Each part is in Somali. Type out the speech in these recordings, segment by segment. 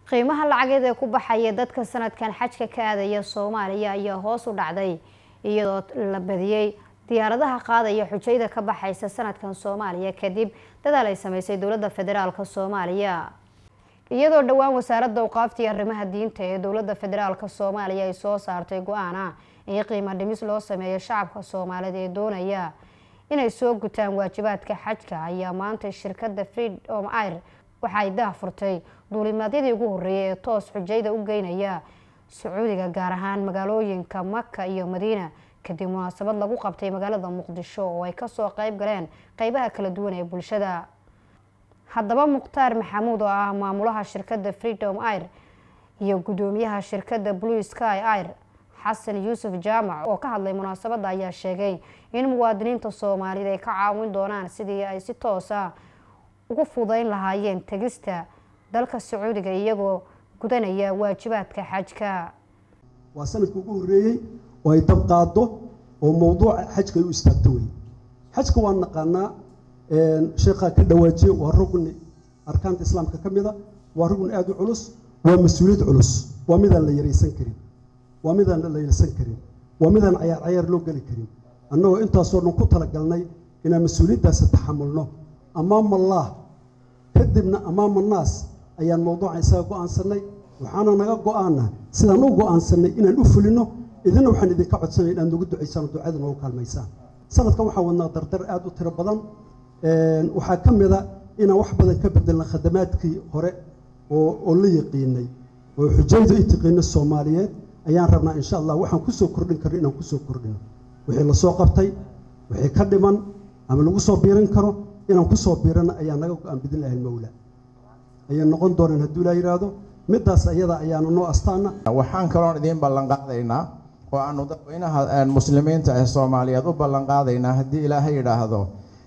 qiimaha lacageed ee ku baxaya dadka sanadkan xajka ka aadaya soomaaliya ayaa hoos u dhacday iyadoo la badiyey diyaaradaha qaadaya xujayda ka baxaysa sanadkan soomaaliya kadib dadaal ay sameysay dowladda federaalk soomaaliya iyadoo dhowaan wasaaradda awqaaftii arrimaha diinta ee dowladda federaalk soomaaliya ay soo saartay go-aana in qiimo dhimis loo sameeyo shacabka soomaaliyeed ee doonaya inay soo gutaan waajibaadka xajka ayaa maanta shirkadda freedom air waxa ay dah furtay duulimaadyadii ugu horreeyay ee toos xujayda u geynaya sacuudiga gaar ahaan magaalooyinka maka iyo madiina kadib munaasabad lagu qabtay magaalada muqdisho oo ay kasoo qeyb galeen qeybaha kala duwan ee bulshada haddaba mukhtaar maxamuud oo ah maamulaha shirkadda freedom air iyo guddoomiyaha shirkadda blue sky air xasan yuusuf jaamac oo ka hadlay munaasabadda ayaa sheegay in muwaadiniinta soomaaliyeed ay ka caawin doonaan sidii ay si toosa ugu fudayn lahaayeen tegista dalka sacuudiga iyagoo gudanaya waajibaadka xajka waa sanadka ugu horreeyey oo ay dab qaado oo mowduuca xajka ay u istaagto wey xajka waan naqaanaa sheekhaa ka dhawaajiye waa rugni arkaanta islaamka ka mida waa rugni aada u culus waa mas-uuliyad culus waa midaan la yaraysan karin waa midaan la yaraysan karin waa midaan cayaar cayaar loo geli karin annagoo intaasoo dhan ku talagalnay inaan mas-uuliyaddaasi taxamulno amaama allaah kadibna amaama naas ayaan mowduuca isaga go-aansanay waxaana naga go-aana sidaan u go-aansanay inaan u fulino idina waxaan idinka codsanay inaad nagu ducaysaan ducada noogu kaalmaysaan sanadkan waxaa wadnaa dardar aada u tiro badan waxaa ka mida inaan wax badan ka bedelna khadamaadkii hore oo la yaqiinay oo xujayda i tiqiina soomaaliyeed ayaan rabnaa insha allah waxaan kusoo kordhin karno inaan kusoo kordhino wixii lasoo qabtay wixii ka dhiman ama lagu soo biirin karo inaan kusoo biirana ayaa naga go-aan bidin lahay mawla ayay noqon doonaan hadduu ilaa yidhaahdo middaas ayada ayaana noo astaana waxaan kaloon idiin ballan qaadaynaa oo aanu dadweynaha muslimiinta ee soomaaliyeed u ballan qaadaynaa haddii ilaahay yidhaahdo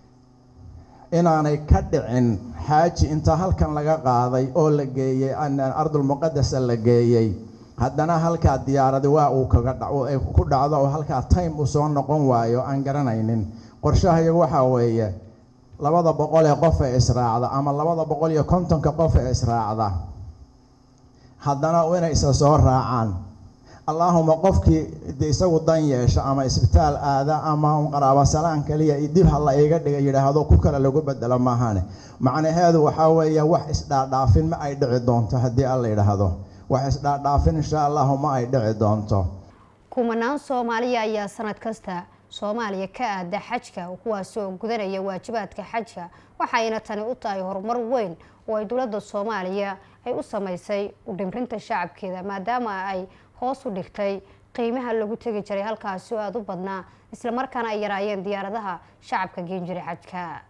inaanay ka dhicin xaaji inta halkan laga qaaday oo la geeyey ardulmuqadasa la geeyey haddana halkaa diyaaradi waa uu kaga ku dhacdo oo halkaa time uu soo noqon waayo aan garanaynin qorshahayagu waxaa weeye labada boqol ee qof ee israacda ama labada boqol iyo kontonka qof ee israacda haddana inay isa soo raacaan allaahuma qofkii de isagu dan yeesha ama isbitaal aada ama qaraaba salaan kaliya dib hala iga dhiga yidhaahdo ku kale lagu bedelo maahane macnaheedu waxaa weeye wax isdhaadhaafin ma ay dhici doonto haddii alla yidhaahdo wax isdhaadhaafin insha allahu ma ay dhici doonto kumanaan soomaaliya ayaa sanad kasta soomaaliya ka aada xajka kuwaasoo gudanaya waajibaadka xajka waxayna tani u tahay horumar weyn oo ay dowladda soomaaliya ay u sameysay udhimrinta shacabkeeda maadaama ay hoos u dhigtay qiimaha lagu tegi jiray halkaasi oo aada u badnaa islamarkaana ay yaraayeen diyaaradaha shacabka geen jiray xajka